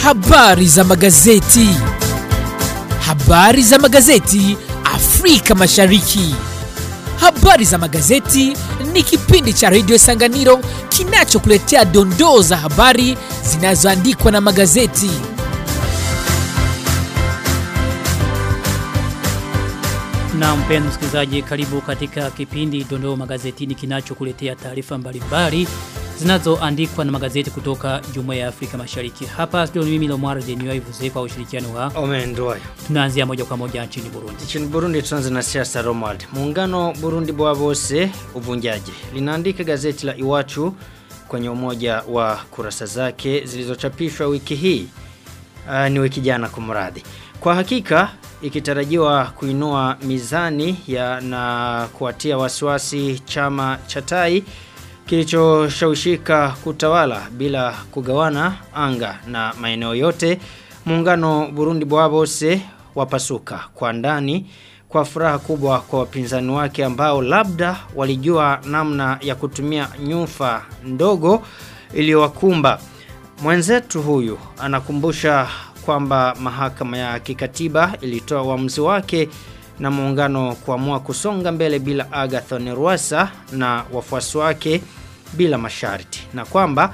Habari za magazeti. Habari za magazeti Afrika Mashariki. Habari za magazeti ni kipindi cha redio Sanganiro kinachokuletea dondoo za habari zinazoandikwa na magazeti. Na mpenzi msikilizaji, karibu katika kipindi Dondoo Magazetini kinachokuletea taarifa mbalimbali zinazoandikwa na magazeti kutoka Jumuiya ya Afrika Mashariki. Hapa studio ni mimi Lomar Denio Ivuze kwa ushirikiano wa. Omendoyo. Tunaanzia moja kwa moja nchini Burundi. Nchini Burundi tuanze na siasa Romuald. Muungano Burundi bwa bose uvunjaji. Linaandika gazeti la Iwachu kwenye umoja wa kurasa zake zilizochapishwa wiki hii. Uh, ni wiki jana kumradhi. Kwa hakika ikitarajiwa kuinua mizani ya na kuatia wasiwasi chama cha tai kilichoshawishika kutawala bila kugawana anga na maeneo yote muungano Burundi Bwabose wapasuka kwa ndani kwa furaha kubwa kwa wapinzani wake ambao labda walijua namna ya kutumia nyufa ndogo iliyowakumba mwenzetu huyu anakumbusha kwamba mahakama ya kikatiba ilitoa uamuzi wake na muungano kuamua kusonga mbele bila Agathon Rwasa na wafuasi wake bila masharti na kwamba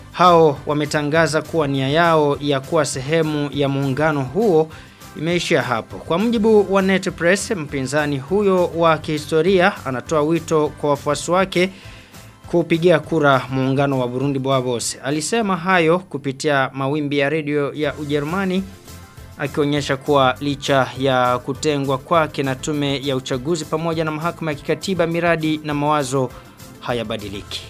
hao wametangaza kuwa nia yao ya kuwa sehemu ya muungano huo imeishia hapo. Kwa mujibu wa Net Press, mpinzani huyo wa kihistoria anatoa wito kwa wafuasi wake kupigia kura muungano wa Burundi Bwabose. Alisema hayo kupitia mawimbi ya redio ya Ujerumani akionyesha kuwa licha ya kutengwa kwake na tume ya uchaguzi pamoja na mahakama ya kikatiba miradi na mawazo hayabadiliki.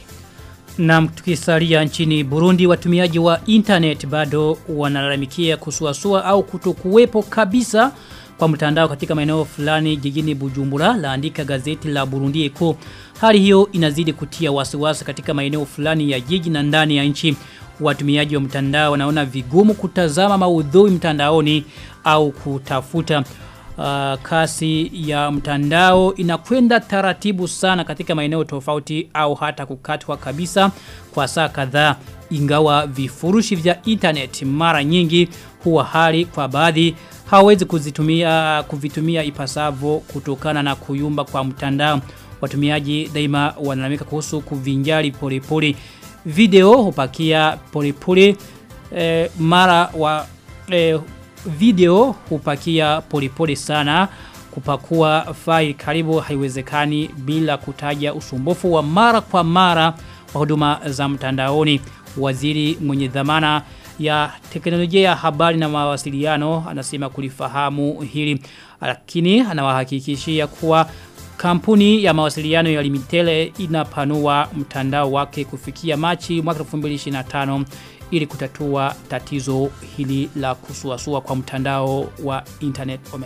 Na tukisalia nchini Burundi watumiaji wa internet bado wanalalamikia kusuasua au kutokuwepo kabisa kwa mtandao katika maeneo fulani jijini Bujumbura laandika gazeti la Burundi Eko. Hali hiyo inazidi kutia wasiwasi katika maeneo fulani ya jiji na ndani ya nchi. Watumiaji wa mtandao wanaona vigumu kutazama maudhui mtandaoni au kutafuta uh, kasi ya mtandao inakwenda taratibu sana katika maeneo tofauti au hata kukatwa kabisa kwa saa kadhaa ingawa vifurushi vya internet mara nyingi huwa hali kwa baadhi hawezi kuzitumia kuvitumia ipasavyo kutokana na kuyumba kwa mtandao watumiaji daima wanalamika kuhusu kuvinjari polepole video hupakia polepole eh, mara wa eh, video hupakia polepole sana kupakua file karibu haiwezekani bila kutaja usumbufu wa mara kwa mara wa huduma za mtandaoni waziri mwenye dhamana ya teknolojia ya habari na mawasiliano anasema kulifahamu hili lakini anawahakikishia kuwa kampuni ya mawasiliano ya Limitele inapanua mtandao wake kufikia Machi mwaka 2025 ili kutatua tatizo hili la kusuasua kwa mtandao wa internet ome.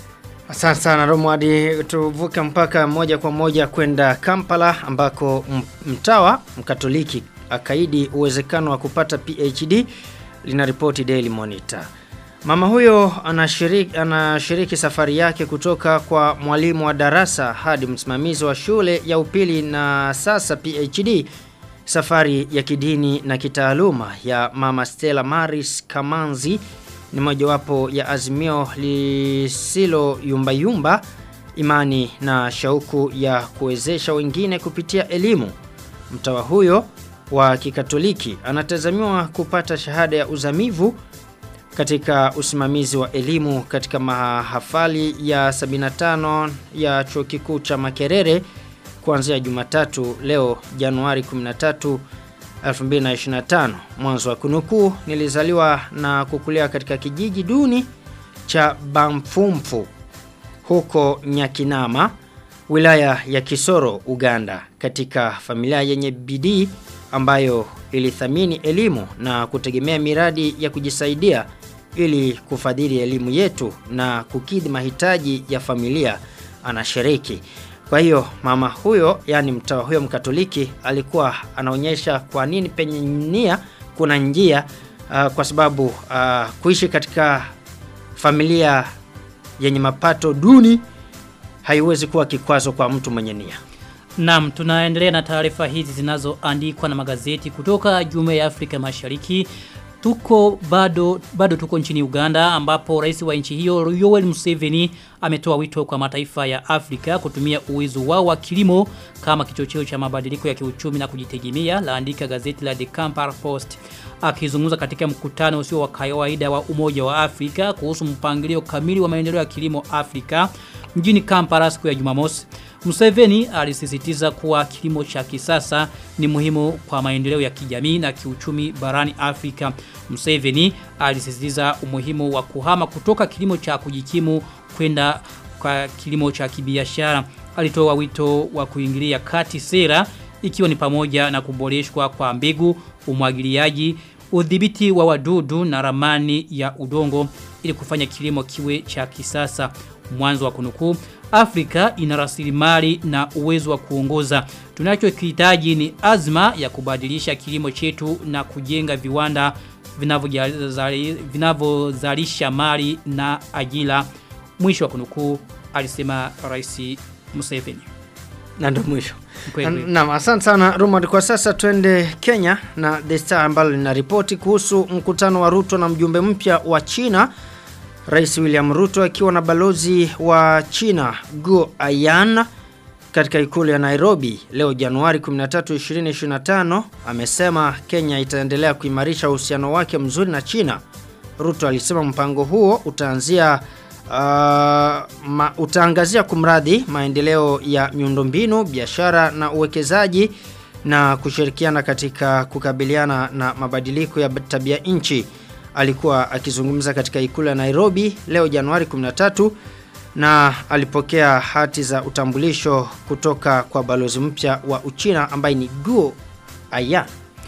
Asante sana Romwadi tuvuke mpaka moja kwa moja kwenda Kampala ambako mtawa mkatoliki akaidi uwezekano wa kupata PhD linaripoti Daily Monitor. Mama huyo anashiriki, anashiriki safari yake kutoka kwa mwalimu wa darasa hadi msimamizi wa shule ya upili na sasa PhD safari ya kidini na kitaaluma ya mama Stella Maris Kamanzi ni mojawapo ya azimio lisilo yumba yumba imani na shauku ya kuwezesha wengine kupitia elimu. Mtawa huyo wa kikatoliki anatazamiwa kupata shahada ya uzamivu katika usimamizi wa elimu katika mahafali ya 75 ya chuo kikuu cha Makerere kuanzia Jumatatu leo Januari 13 2025 mwanzo wa kunukuu nilizaliwa na kukulia katika kijiji duni cha Bamfumfu huko Nyakinama wilaya ya Kisoro Uganda katika familia yenye bidii ambayo ilithamini elimu na kutegemea miradi ya kujisaidia ili kufadhili elimu yetu na kukidhi mahitaji ya familia anashiriki. Kwa hiyo mama huyo yani mtawa huyo mkatoliki alikuwa anaonyesha kwa nini penye nia kuna njia uh, kwa sababu uh, kuishi katika familia yenye mapato duni haiwezi kuwa kikwazo kwa mtu mwenye nia. Naam, tunaendelea na taarifa hizi zinazoandikwa na magazeti kutoka Jumuiya ya Afrika Mashariki. Tuko bado bado tuko nchini Uganda ambapo rais wa nchi hiyo Yoweri Museveni ametoa wito kwa mataifa ya Afrika kutumia uwezo wao wa kilimo kama kichocheo cha mabadiliko ya kiuchumi na kujitegemea laandika gazeti la The Kampala Post akizungumza katika mkutano usio wa kawaida wa Umoja wa Afrika kuhusu mpangilio kamili wa maendeleo ya kilimo Afrika mjini Kampala siku ya Jumamosi. Museveni alisisitiza kuwa kilimo cha kisasa ni muhimu kwa maendeleo ya kijamii na kiuchumi barani Afrika. Museveni alisisitiza umuhimu wa kuhama kutoka kilimo cha kujikimu kwenda kwa kilimo cha kibiashara. Alitoa wito wa kuingilia kati sera ikiwa ni pamoja na kuboreshwa kwa mbegu, umwagiliaji, udhibiti wa wadudu na ramani ya udongo ili kufanya kilimo kiwe cha kisasa. Mwanzo wa kunukuu Afrika ina rasilimali na uwezo wa kuongoza. Tunachokihitaji ni azma ya kubadilisha kilimo chetu na kujenga viwanda vinavyozalisha mali na ajira. Mwisho wa kunukuu alisema Rais Museveni. Na ndo mwisho. Kweli. Naam, asante sana Romad. Kwa sasa twende Kenya na The Star ambalo linaripoti kuhusu mkutano wa Ruto na mjumbe mpya wa China Rais William Ruto akiwa na balozi wa China Guo Ayan katika ikulu ya Nairobi leo Januari 13, 2025 amesema Kenya itaendelea kuimarisha uhusiano wake mzuri na China. Ruto alisema mpango huo utaanzia uh, ma, utaangazia kumradhi maendeleo ya miundombinu, biashara na uwekezaji na kushirikiana katika kukabiliana na mabadiliko ya tabia nchi alikuwa akizungumza katika ikulu ya Nairobi leo Januari 13 na alipokea hati za utambulisho kutoka kwa balozi mpya wa Uchina ambaye ni Guo Ayan.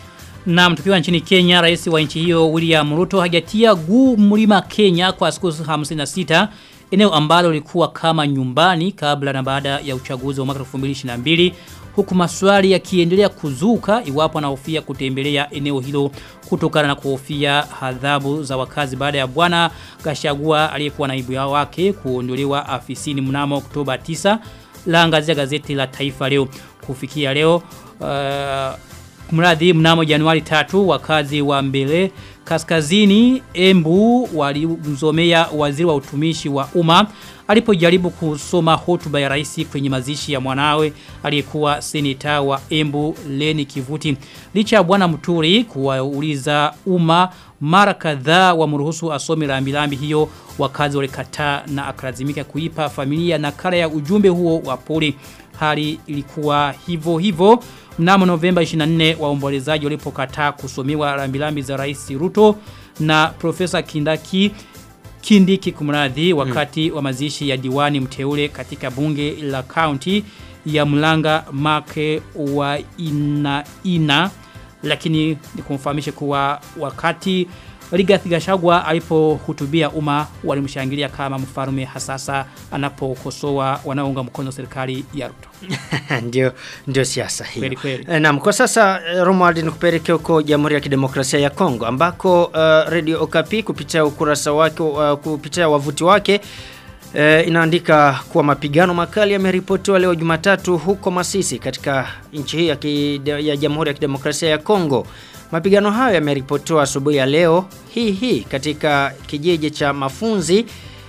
Na tukiwa nchini Kenya, rais wa nchi hiyo William Ruto hajatia guu mlima Kenya kwa siku 56 eneo ambalo lilikuwa kama nyumbani kabla na baada ya uchaguzi wa mwaka 2022 huku maswali yakiendelea kuzuka iwapo anahofia kutembelea eneo hilo kutokana na kuhofia adhabu za wakazi baada ya bwana Gashagua aliyekuwa naibu wake kuondolewa afisini mnamo Oktoba 9 laangazia gazeti la Taifa leo kufikia leo uh, mradi mnamo Januari 3 wakazi wa mbele kaskazini Embu walimzomea waziri wa utumishi wa umma alipojaribu kusoma hotuba ya rais kwenye mazishi ya mwanawe aliyekuwa seneta wa Embu Leni Kivuti. Licha ya bwana Mturi kuwauliza umma mara kadhaa wamruhusu asome rambirambi hiyo wakazi walikataa na akalazimika kuipa familia nakala ya ujumbe huo wa pole. Hali ilikuwa hivyo hivyo mnamo Novemba 24 waombolezaji walipokataa kusomewa rambirambi za Rais Ruto na Profesa Kindaki Kindiki kumradhi wakati hmm. wa mazishi ya diwani mteule katika bunge la county ya Mlanga Make wa ina ina lakini nikumfahamishe kuwa wakati Rigathi Gachagua alipohutubia umma walimshangilia kama mfalme hasasa anapokosoa wanaounga mkono serikali ya Ruto. ndio ndio siasa hiyo. Kweli kweli. E, naam kwa sasa Romuald nikupeleke huko Jamhuri ya Kidemokrasia ya Kongo ambako uh, Radio Okapi kupitia ukurasa wake uh, kupitia wavuti wake E, inaandika kuwa mapigano makali yameripotiwa leo Jumatatu huko Masisi katika nchi hii ya, ya Jamhuri ya Kidemokrasia ya Kongo. Mapigano hayo yameripotiwa asubuhi ya leo hii hii katika kijiji cha Mafunzi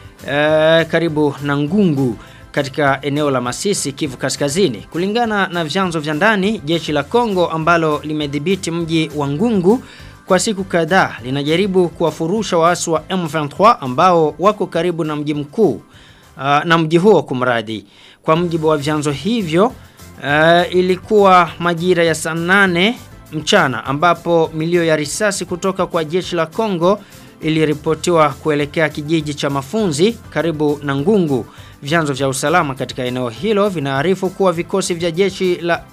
e, karibu na Ngungu katika eneo la Masisi Kivu Kaskazini. Kulingana na vyanzo vya ndani, jeshi la Kongo ambalo limedhibiti mji wa Ngungu kwa siku kadhaa linajaribu kuwafurusha waasi wa M23 ambao wako karibu na mji mkuu uh, na mji huo kumradi. Kwa mjibu wa vyanzo hivyo uh, ilikuwa majira ya saa nane mchana ambapo milio ya risasi kutoka kwa jeshi la Kongo iliripotiwa kuelekea kijiji cha Mafunzi karibu na Ngungu. Vyanzo vya usalama katika eneo hilo vinaarifu kuwa vikosi vya jeshi la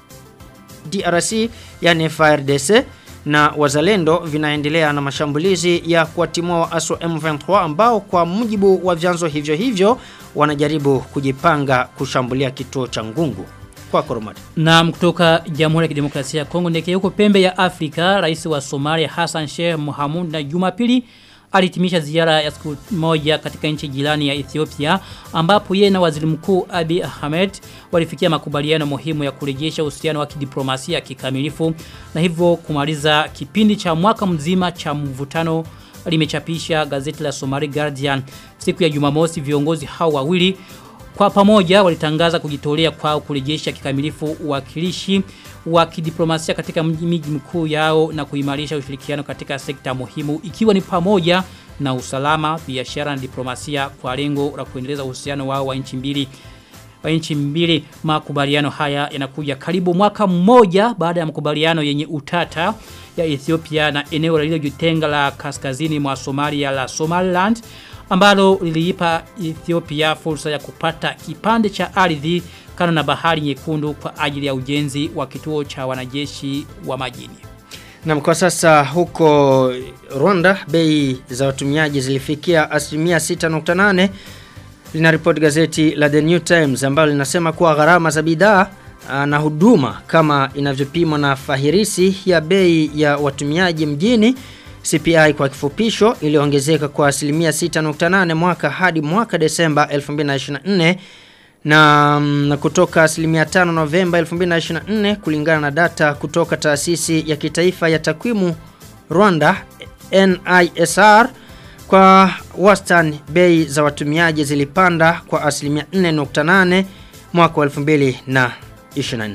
DRC yani FARDC na wazalendo vinaendelea na mashambulizi ya kuwatimua waasi wa M23 ambao kwa mujibu wa vyanzo hivyo hivyo wanajaribu kujipanga kushambulia kituo cha Ngungu. Kwa Koromati. Na kutoka Jamhuri ya Kidemokrasia ya Kongo ndeke huko pembe ya Afrika, rais wa Somalia Hassan Sheikh Mohamud na Jumapili alihitimisha ziara ya siku moja katika nchi jirani ya Ethiopia ambapo yeye na waziri mkuu Abiy Ahmed walifikia makubaliano muhimu ya kurejesha uhusiano wa kidiplomasia kikamilifu na hivyo kumaliza kipindi cha mwaka mzima cha mvutano limechapisha gazeti la Somali Guardian siku ya Jumamosi viongozi hao wawili kwa pamoja walitangaza kujitolea kwao kurejesha kikamilifu uwakilishi wa kidiplomasia katika miji mkuu yao na kuimarisha ushirikiano katika sekta muhimu ikiwa ni pamoja na usalama, biashara na diplomasia kwa lengo la kuendeleza uhusiano wao wa nchi mbili wa nchi mbili makubaliano haya yanakuja karibu mwaka mmoja baada ya makubaliano yenye utata ya Ethiopia na eneo lililojitenga la kaskazini mwa Somalia la Somaliland ambalo liliipa Ethiopia fursa ya kupata kipande cha ardhi kando na bahari nyekundu kwa ajili ya ujenzi wa kituo cha wanajeshi wa majini. Na kwa sasa huko Rwanda bei za watumiaji zilifikia asilimia 6.8 linaripoti gazeti la The New Times ambalo linasema kuwa gharama za bidhaa na huduma kama inavyopimwa na fahirisi ya bei ya watumiaji mjini CPI kwa kifupisho iliongezeka kwa asilimia 6.8 mwaka hadi mwaka Desemba 2024 na, na kutoka asilimia 5 Novemba 2024 kulingana na data kutoka taasisi ya kitaifa ya takwimu Rwanda NISR kwa wastani bei za watumiaji zilipanda kwa asilimia 4.8 mwaka wa 2024.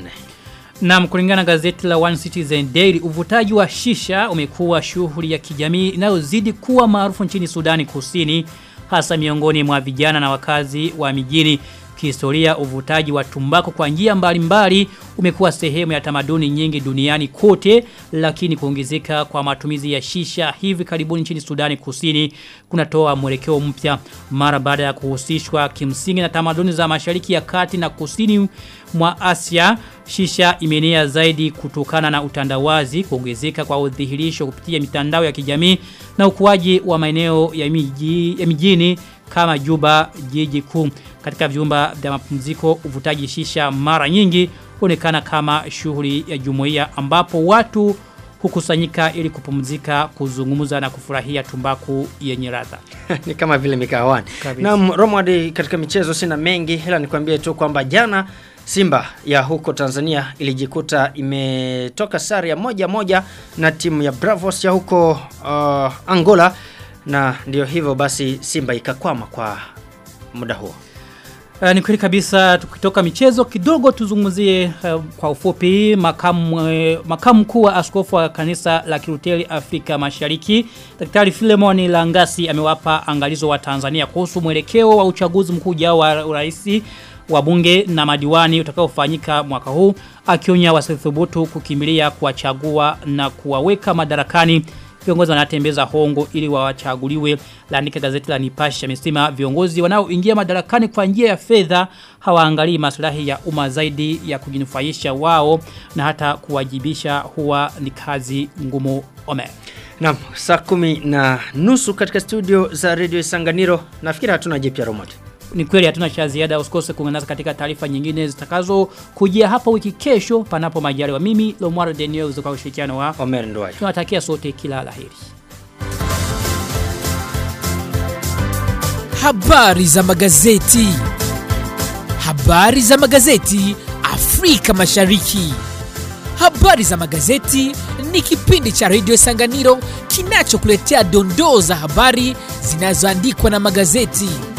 Na kulingana gazeti la One Citizen Daily, uvutaji wa shisha umekuwa shughuli ya kijamii inayozidi kuwa maarufu nchini Sudani Kusini hasa miongoni mwa vijana na wakazi wa mijini. Kihistoria uvutaji wa tumbako kwa njia mbalimbali umekuwa sehemu ya tamaduni nyingi duniani kote lakini kuongezeka kwa matumizi ya shisha hivi karibuni nchini Sudani Kusini kunatoa mwelekeo mpya mara baada ya kuhusishwa kimsingi na tamaduni za Mashariki ya Kati na Kusini mwa Asia shisha imeenea zaidi kutokana na utandawazi kuongezeka kwa udhihirisho kupitia mitandao ya kijamii na ukuaji wa maeneo ya miji ya mijini kama Juba jiji kuu katika vyumba vya mapumziko uvutaji shisha mara nyingi huonekana kama shughuli ya jumuiya ambapo watu hukusanyika ili kupumzika kuzungumza na kufurahia tumbaku yenye ladha ni kama vile mikahawani Kabisa. na Romwadi katika michezo sina mengi ila nikwambie tu kwamba jana Simba ya huko Tanzania ilijikuta imetoka sare ya moja moja na timu ya Bravos ya huko uh, Angola na ndio hivyo basi Simba ikakwama kwa muda huo. Uh, ni kweli kabisa tukitoka michezo kidogo tuzungumzie uh, kwa ufupi makamu uh, makamu mkuu wa askofu wa kanisa la Kiluteri Afrika Mashariki Daktari Philemon Langasi amewapa angalizo wa Tanzania kuhusu mwelekeo wa uchaguzi mkuu ujao wa urais wa bunge na madiwani utakaofanyika mwaka huu akionya wasithubutu kukimbilia kuwachagua na kuwaweka madarakani viongozi wanatembeza hongo ili wawachaguliwe laandika gazeti la Nipashe amesema viongozi wanaoingia madarakani kwa njia ya fedha hawaangalii maslahi ya umma zaidi ya kujinufaisha wao na hata kuwajibisha huwa ni kazi ngumu ome Naam, saa kumi na nusu katika studio za Radio Isanganiro. Nafikiri hatuna jipya Romod. ni kweli hatuna cha ziada usikose kuungana nasi katika taarifa nyingine zitakazo kujia hapa wiki kesho panapo majaliwa mimi Lomwaro Daniel kwa ushirikiano wa Omer Ndwai. tunawatakia sote kila laheri Habari za magazeti. Habari za magazeti Afrika Mashariki. Habari za magazeti ni kipindi cha Radio Sanganiro kinachokuletea dondoo za habari zinazoandikwa na magazeti.